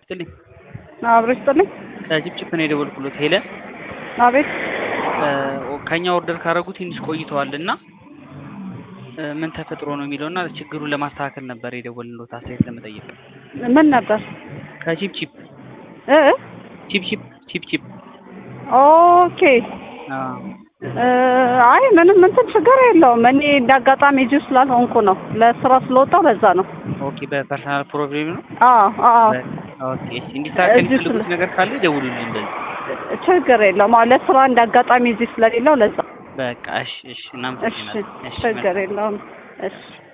ይስጥልኝ። አብሮ ይስጥልኝ። ከጭፕጭፕ ነው የደወልኩሎት ሄለን። አቤት ከኛ ኦርደር ካደረጉ ትንሽ ቆይተዋል እና ምን ተፈጥሮ ነው የሚለው እና ችግሩን ለማስተካከል ነበር የደወልንሎት አስተያየት ለመጠየቅ። ምን ነበር? ከቺፕቺፕ እ ቺፕቺፕ ቺፕቺፕ ኦኬ አዎ እ አይ ምንም እንትን ችግር የለውም። እኔ እንደ አጋጣሚ እዚሁ ስላልሆንኩ ነው ለስራ ስለወጣሁ ለዛ ነው። ኦኬ በፐርሰናል ፕሮብሌም ነው። አዎ አዎ ኦኬ እሺ እንዲስተካከል እዚሁ የምትፈልጉት ስለ- ነገር ካለ ደውሉልኝ በዚህ ችግር የለውም። አዎ ለስራ እንደ አጋጣሚ እዚህ ስለሌለው ለዛ በቃ እሺ እሺ እሺ እናመሰግናለን። እሺ ችግር የለውም። እሺ